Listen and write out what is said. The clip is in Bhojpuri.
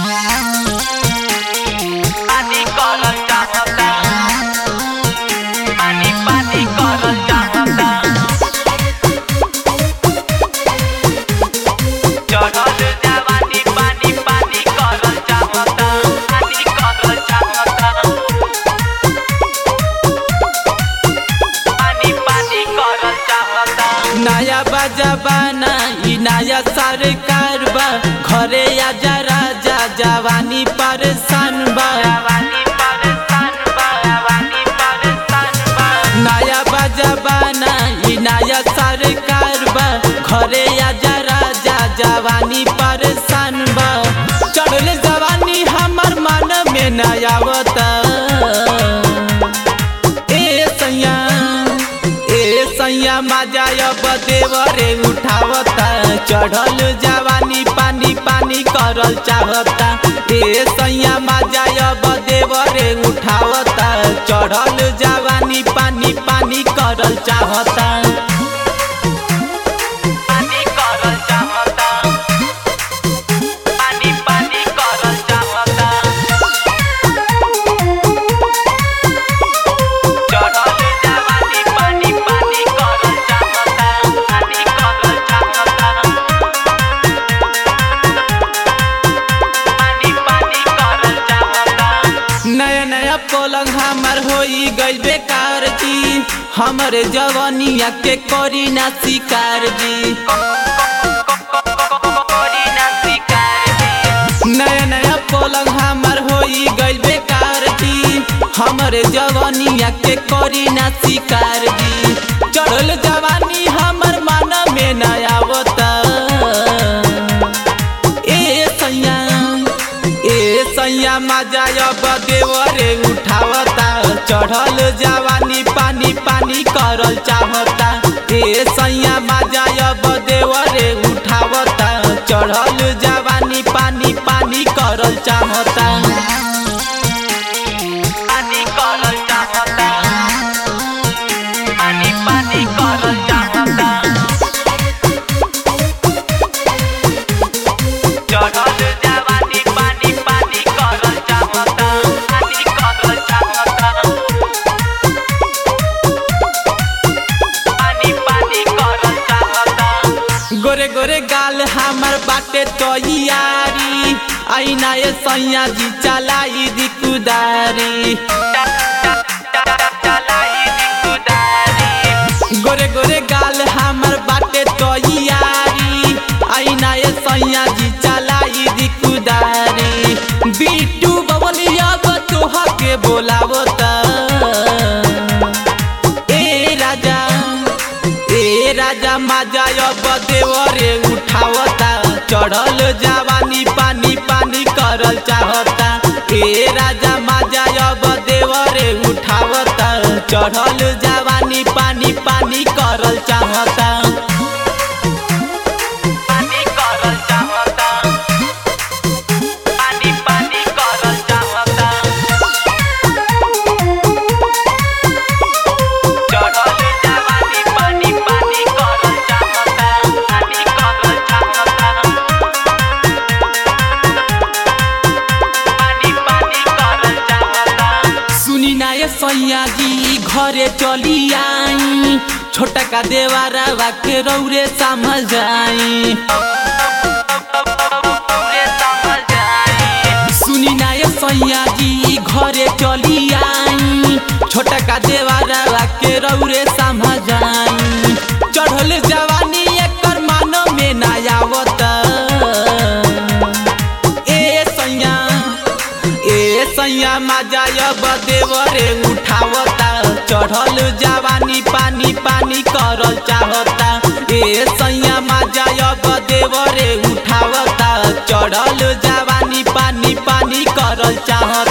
पानी करल चाहता पानी पानी करल चाहता चढ़ल जवानी पानी पानी करल चाहता पानी करल चाहता पानी पानी करल चाहता नया बजाबाना ई नया सरकार बा घरे आजा राजा जवानी परेशान बा जवानी परेशान बा जवानी परेशान बा नया बजाबाना ई नया सरकार बा घरे आजा राजा जवानी परेशान बा चढ़ल जवानी हमर मन में नया आवता ए सैया ए सैया मजायब देवरे उठावता चढ़ल जवानी पानी पानी करल चाहता ए सैया मजायब देवरे उठावता चढ़ल जवानी पानी पानी करल चाहता पानी करल चाहता पानी पानी करल चाहता चढ़ल जवानी पानी पानी करल चाहता पानी करल चाहता पानी पानी करल चाहता नया नया पलंग हमार होई गइल बेकार जी हमरे जवानिया के करी ना शिकार जी कोरी ना शिकार दी नया नया पलंग हमार होई गइल बेकार जी हमरे जवानिया के करी ना शिकार जी चढ़ल जवानी हमर मन में न आवता ए सैया ए सैया मजायब देवरे उठावता चढ़ल जवानी पानी पानी करल चाहता ए सैया मजायब देवरे उठावता चढ़ल जवानी पानी पानी करल चाहता पानी करल चाहता पानी पानी करल चाहता चढ़ल जवानी पानी पानी करल चाहता पानी करल चाहता पानी पानी करल चाहता गोरे गोरे गाल हमर बाटे तैयारी आईना ए सैया जी चलाई दी कुदारी चलाई दी कुदारी गोरे गोरे गाल हमर बाटे तैयारी आईना ए सैया जी चलाई दी कुदारी बिट्टू बबलिया तोहा के बोलावता ए राजा ए राजा मजायब देवरे उठावता चढ़ल जवानी पानी पानी करल चाहता ए राजा मजायब देवरे उठावता चढ़ल जवानी पानी पानी करल चाहता पानी करल चाहता पानी पानी करल चाहता चढ़ल जवानी पानी पानी करल चाहता पानी करल चाहता पानी पानी करल चाहता सुनी ना ये सैया जी घरे चली आई छोटा का देवारा के रौरे समझ जाई पूरे समझ आए सुनी ना ये सैया जी घरे चली आई छोटा का देवारा के रौरे समझ जाई चढ़ल जवानी एकर मानो में ना आवत ए सैया ए सैया मजायब देवरे उठावता चढ़ल जवानी पानी पानी करल चाहता ए सैया मजायब देवरे उठावता चढ़ल जवानी पानी पानी करल चाहता